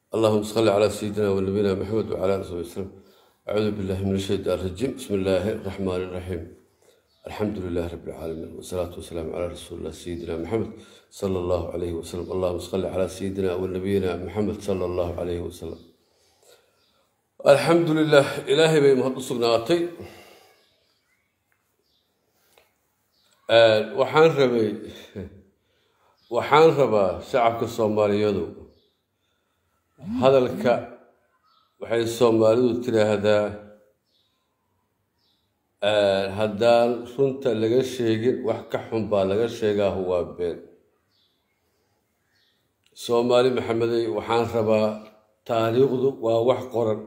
اللهم صل على سيدنا ونبينا محمد وعلى اله وصحبه وسلم أعوذ بالله من الشيطان الرجيم بسم الله الرحمن الرحيم الحمد لله رب العالمين والصلاة والسلام على رسول الله سيدنا محمد صلى الله عليه وسلم اللهم صل على سيدنا ونبينا محمد صلى الله عليه وسلم الحمد لله إلهي بي مهد سقناتي waxaan rabay waxaan rabaa shacabka soomaaliyadu hadalka waxay soomaalidu tiraahdaa haddaan runta laga sheegin wax ka xun baa laga sheegaahu waa been soomaali maxamedey waxaan rabaa taariikhdu waa wax qoran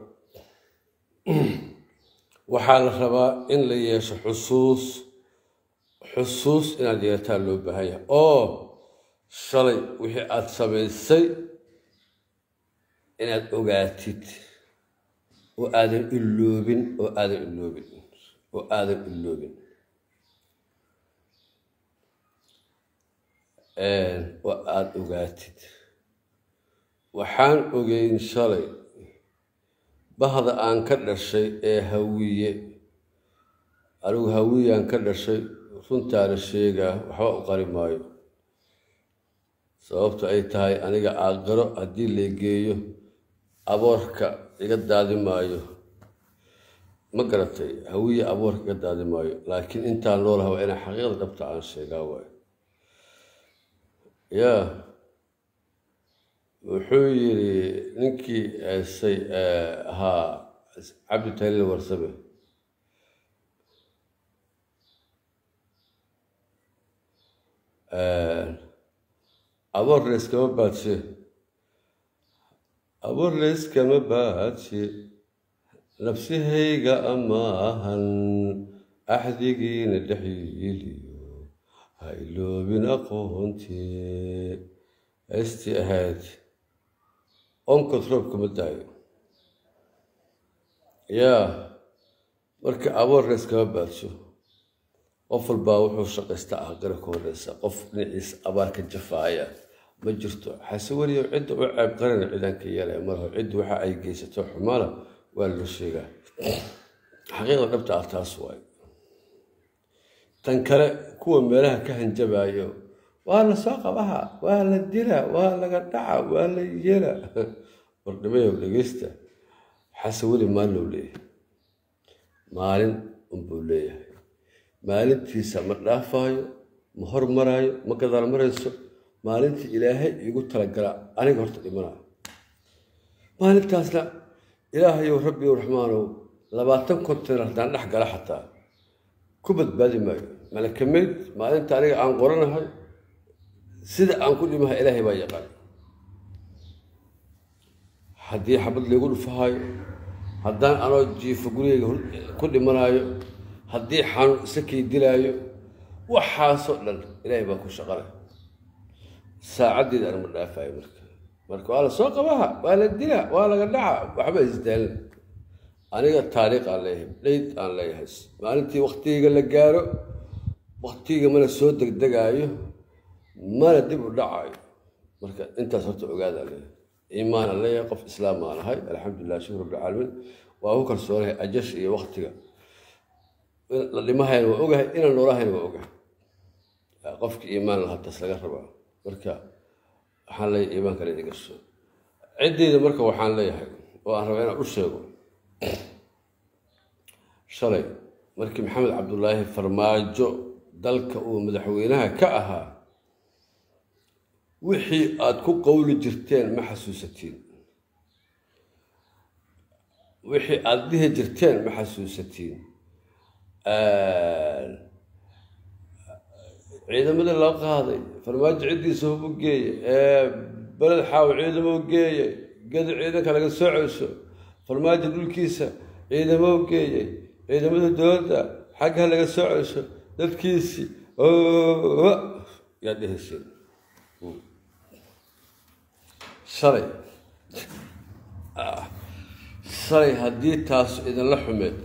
waxaa la rabaa in la yeesho xusuus xusuus inaad yeetaan loo baahan yahay oo shalay wixii aada samaysay inaad ogaatid oo aadan iloobin oo aadan iloobin oo aadan iloobin oo aada ogaatid waxaan ogeyn shalay bahda aan ka dhashay ee hawiye anigu hawiyaan ka dhashay runtaana sheegaa waxba u qari maayo sababto ay tahay aniga aaqiro haddii la geeyo aboorka iga daadi maayo ma garatay hawiye aboorka iga daadi maayo laakiin intaan noolaha waa inaa xaqiiqda dhabta aan sheegaa waayo yaa wuxuu yidhi ninkii say ahaa cabdi taliil warsame aboor layskama baadshe aboor layskama baadshe nafsihayga amaahan axdigiina dhexyiliyo ha iloobin aqoontii haystii ahayd onkod roobka ma daayo yaa marka aboor layskama baadsho qof walbaa wuxuu shaqaystaa aqira ka horeysa qof dhinaciisa abaar ka jafaaya ma jirto xase weliyo cidda u ceeb qarana cidaan ka yeelaya marho cidda waxa ay geysato xumaana waa loo sheegaa xaqiiqda dhabta ah taas waay tan kale kuwa meelaha ka hanjabaayo waa la soo qabaha waa la dila waa laga dhaca waa la yeela wardhimayow dhegeysta xase weli maalin leeyahay maalin unbuu leeyahay maalintiisa ma dhaafaayo ma hormaraayo ma gadaal marayso maalintii ilaahay iigu talagala aniga horta dhimanayo maalintaasna ilaahayow rabbiyow raxmaanow labaatan kontenar haddaan dhex gala xataa ku badbaadi maayo malakameyd maalinta aniga aan qoranahay sida aan ku dhimahay ilaahay baa yaqaan haddii xabad laygu dhufahaayo haddaan anoo jiifo gurigeyga ku dhimanaayo haddii xanuun isakay dilaayo waxaasoo dhan ilaahay baa ku shaqanay saacaddeeda anama dhaafayo marka marka waa la soo qabaha waa la dilaa waa laga dhaca waxba isdaalin aniga taariikh aan leeyahay dhayd aan leeyahay maalintii waktigeyga la gaaro waktigeyga mana soo degdegaayo mana dib u dhacayo marka intaas horta ogaadaan leeyahay iimaanaan leeyahay qof islaam aan ahay alxamdulilah shukr rabbilcaalamiin waa ku kalsoonahay ajash iyo waktiga la dhimahayna waa ogahay inaan noolahayna waa ogahay qofkii iimaan lahaa taas laga rabaa marka waxaan leeyahay iimaanka leedi gasho ciddeyda marka waxaan leeyahay oo aan rabaa inaan u sheego shalay markii maxamed cabdulaahi farmaajo dalka uu madaxweynaha ka ahaa wixii aada ku qowli jirteen ma xasuusatiin wixii aada dhihi jirteen ma xasuusatiin ciidamadii loo qaaday farmaajo ciddiisa hubu geeyey beled xaaw ciidamo geeyey gedi ciidanka laga soo celsho farmaajo dhulkiisa ciidamo geeyey ciidamada dowladda xagga laga soo celsho dadkiisii yaa dhehaysen shalay shalay haddii taasu idinla xumeed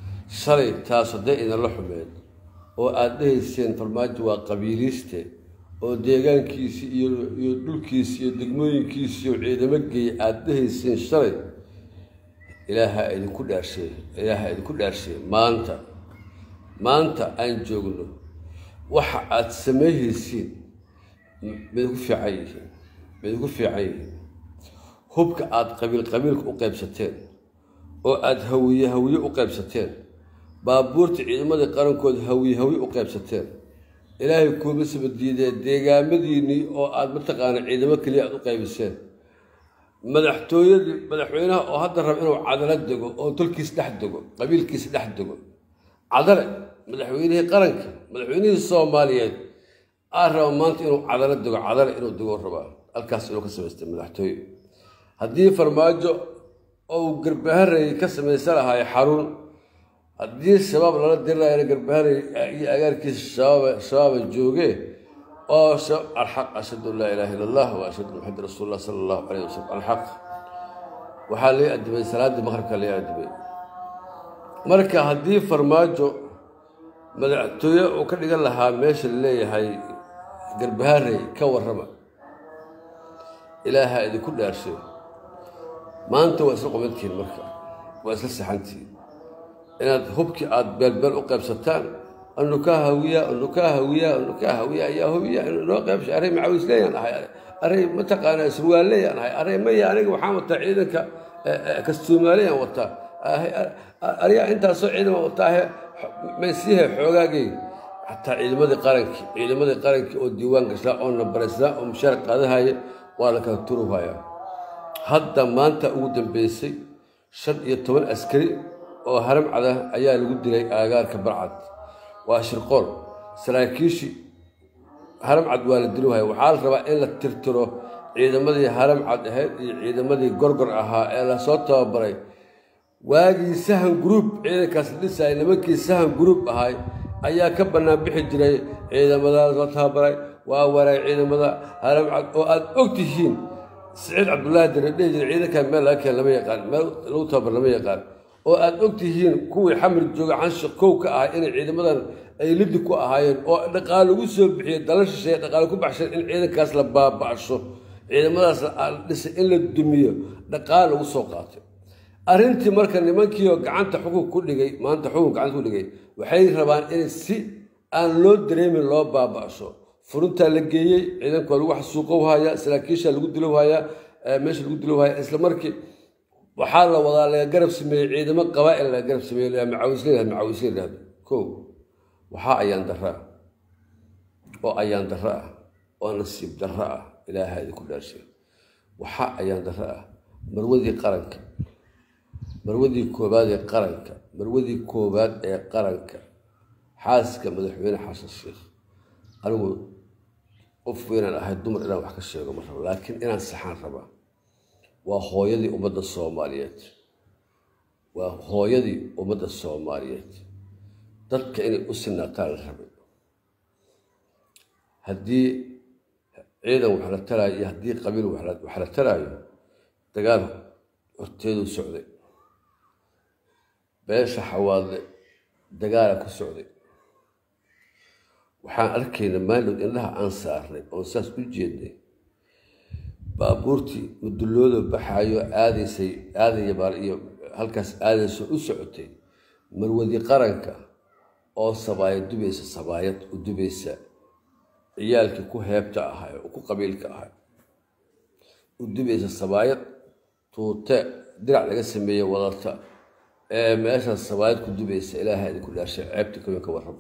shalay taas hadday idinla xumeed oo aada dhehayseen farmaajo waa qabiiliiste oo deegaankiisii iyo iyo dhulkiisi iyo degmooyinkiisi iyo ciidamo geeya aada dhahayseen shalay ilaaha idinku dhaarsheey ilaaha idinku dhaarsheey maanta maanta aan joogno waxa aada sameeyhaysiin maidinku fiican yihiin maidinku fiican yihiin hubka aada qabiil qabiilka u qaybsateen oo aada hawiye hawiye u qaybsateen baabuurta ciidamadii qarankooda hawiye hawiye u qaybsateen ilaahay kuuma sabadiidee deegaamadiinnii oo aada mataqaana ciidamo keliya aada u qaybiseen madaxtooyadii madaxweynaha oo hadda raba inuu cadalo dego oo tolkiis dhex dego qabiilkiis dhex dego cadale madaxweynihii qaranka madaxweynihii soomaaliyeed aa raba maanta inuu cadalo dego cadale inuu dego rabaa halkaas inuu ka samaystay madaxtooye haddii farmaajo ou garbaharey ka samaysan lahaay xarun haddii shabaab lala dirirayana garbaharey iyo agaarkiisa shabaaba joogee oo alxaq ashhadu an laa ilaaha illa allah wa ashhadu an maxamed rasuul lah sala allahu calayh wasalam alxaq waxaa lay adimay salaaddii maqribka lay adimay marka haddii farmaajo madaxtooye uu ka dhigan lahaa meesha la leeyahay garbaharey ka warrama ilaaha idinku dhaarshay maanta waa isla qomantihiin marka waa isla saxantihiin inaad hubkii aada beelbeel u qaybsataan anu kaa hawiya anu kaa hawiya anu kaa hawiya ayaa hubiya inoo qaybshay array macawiis leeyaan ahay array mataqaanaa surwaal leeyaan ahay array maya aniga waxaan wataa ciidanka kastuumaaleyaan wataa aryaa intaasoo ciidama wataahe maysiihe xoogaagay xataa ciidamadii qarankii ciidamadii qarankii oo diiwaan gashnaa oo nabaraysnaa oo mushaar qaadahaya waa la kala turuhayaa hadda maanta ugu dambeysay shan iyo toban askari oo haram cada ayaa lagu dilay aagaarka barcad waa shirqool saraakiishii haram cad waa la diluhaya waxaa la rabaa in la tirtiro ciidamadii haram cad ahayd iyo ciidamadii gorgor ahaa ee lasoo tababaray waagii sahan gruub ciidankaas la dhisayay nimankii sahan gruub ahay ayaa ka bannaan bixi jiray ciidamadaas la tababaray waa waraay ciidamada haram cad oo aada og tihiin siciid cabdullaahi dare dhihi jiray ciidankan meel laga keen lama yaqaan meel lagu tababar lama yaqaan oo aada og tihiin kuwii xamar jooga canshiq kow ka ahay inay ciidamadan ay lidi ku ahaayeen oo dhaqaale lagu soo bixiyey dala shisheeye dhaqaale ku baxshan in ciidankaas la baaba'sho ciidamadaas la dhisay in la dumiyo dhaqaale lagu soo qaatay arrintii marka nimankiioo gacanta xukun ku dhigay maanta xukun gacanta ku dhigay waxay rabaan in si aan loo dareemin loo baaba'sho furuntaa la geeyey ciidanka waa lagu xasuuqowhayaa saraakiisha lagu dilowhayaa meesha lagu dilowhayaa isla markii waxaa la wadaa laga garab sameeyey ciidamo qabaa'il laga garab sameeyey macawisle macawisle yidhahdo ko waxaa ayaan darro ah oo ayaan darro ah oo nasiib darro ah ilaaha idinku dhaarshay waxaa ayaan darro ah marwadii qaranka marwadii koobaad ee qaranka marwadii koobaad ee qaranka xaaska madaxweyne xasan sheekh anigu qof weynaan ahay dumar inaan wax ka sheego ma rabo laakiin inaan saxaan rabaa waa hooyadii ummadda soomaaliyeed waa hooyadii ummadda soomaaliyeed dadka inay u sinaataan la rabay haddii ciidan wax la taraayo iyo haddii qabiil wax la taraayo dagaal horteeduu socday beesha xawaadle dagaala ku socday waxaan arkayna maalowd indhaha aan saarnay oon saas u jeednay baabuurtii mudulloodo baxaayo aadaysay aadaya baal iyo halkaas aadayso u socotay marwadi qaranka oo sabaayad dubaysa sabaayad u dubaysa ciyaalkii ku heebta ahay oo ku qabiilka ahay u dubaysa sabaayad tuute dirac laga sameeye wadata ee meeshaas sabaayad ku dubaysa ilaaha idinku dhaashay ceebta kawin ka warrabo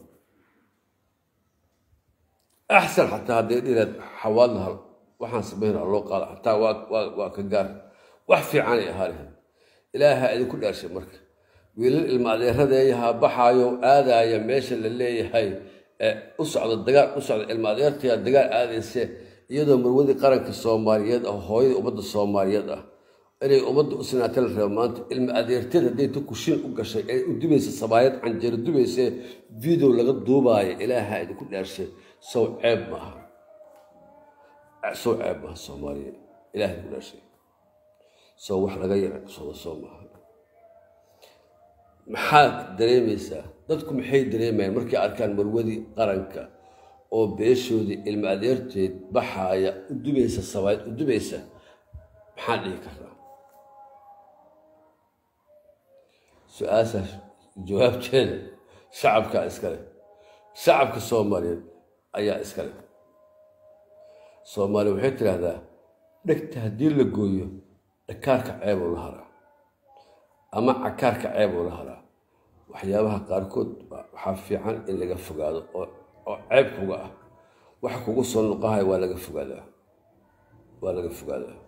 axsan xataa hadday dhireed xawaad lahal waxaan samayna loo qaada xataa waa ka gaar wax fiicanay ahaa lahayd ilaaha idinku dhaarshay marka wiilal ilma adeeradeeyaha baxaayo aadaaya meesha la leeyahay u socda dagaal u socda ilma adeertaya dagaal aadayse iyadoo marwadii qaranka soomaaliyeed ah hooyadii ummadda soomaaliyeed ah inay ummadda u sinaata la rabo maanta ilma adeerteed hadday ta kushin u gashay ee u dubaysa sabaayad canjeero dubaysee video laga duubaayo ilaaha idinku dhaarshay sow ceeb maaha sow ceeb maaha soomaaliya ilaha idinku dhaarshay sow wax laga yarasooda soo maaha maxaad dareemaysaa dadku maxay dareemayaan markay arkaan marwadii qaranka oo beeshoodii ilma adeerteed baxaaya u dubaysa sabayd u dubaysa maxaan dhihi karnaa su-aashaas jawaabteeda shacabkaa iskale shacabka soomaaliyeed ayaa iskale soomaaliya waxay tidhaahdaa dhegta haddii la gooyo dhakaarka ceebuu la haraa ama cakaarka ceebuu la haraa waxyaabaha qaarkood waxaa fiican in laga fogaado oo ceeb kuga ah waxa kugu soo noqohaya waa laga fogaadaa waa laga fogaadaa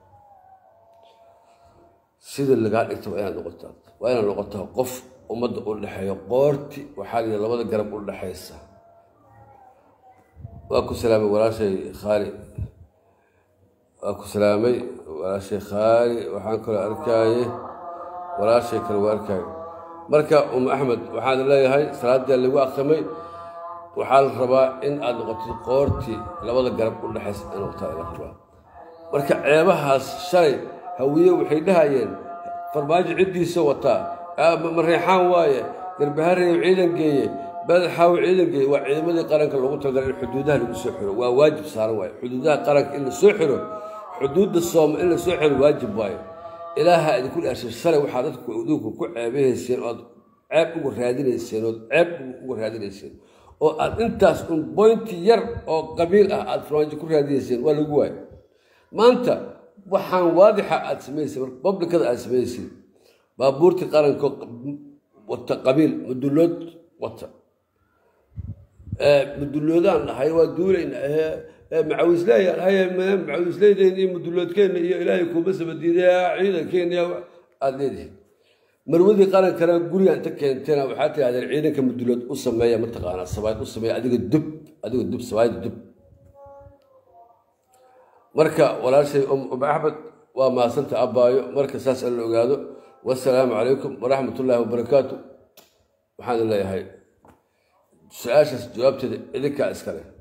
sida lagaa dhigta waa inaad noqotaa waa inaad noqotaa qof ummadda u dhexeeyo qoorti waxaa lihi labada garab u dhexaysa waa ku salaamay walaashay khaali waa ku salaamay walaashay khaali waxaan kaloo arkaaye walaashay kale waa arkaaye marka um axmed waxaan leeyahay salaaddii lagu akrimay waxaa la rabaa in aad noqotid qoortii labada garab u dhexaysa in noqotaa la rabaa marka ceebahaas shalay hawiye waxay dhahayeen farmaajo ciddiisa wataa mareexaan waaye garbahareeyo ciidan geeye badaxaawo ciidan geeye waa ciidamadii qaranka loogu talagalay in xuduudaha lagu soo xiro waa waajib saaran waaye xuduudaha qaranka in la soo xiro xuduudda sooma in la soo xiro waajib waaye ilaaha idinku dhaashay shalay waxaa dadku idinku ku ceebahayseen ood ceeb uga raadinayseen ood ceeb uga raadinayseen oo aad intaas un boynti yar oo qabiil ah aad farmaajo ku raadinayseen waa lagu waayo maanta waxaan waadixa aad samaysay publicada aad samaysay baabuurtii qaranko wata qabiil mudullood wata mudulloodaan dhahay waa duulayna macawisleeyaan haye macawisleydeen iyo mudulloodkeenna iyo ilaahay kuuma sabadiiday ciidankeena aada leedihin marwadii qarankana guriga inta keenteena waxaa tidhahdeen ciidanka mudullood u sameeya mataqaanaa sabayd u sameeya adiga dub adiga dub sabayd dub marka walaashay um axmed waa maasanta abbaayo marka saas alla ogaado wasalaamu calaykum waraxmat ullaahi wabarakaatu waxaan leeyahay su-aashaas jawaabteeda idinkaa iskale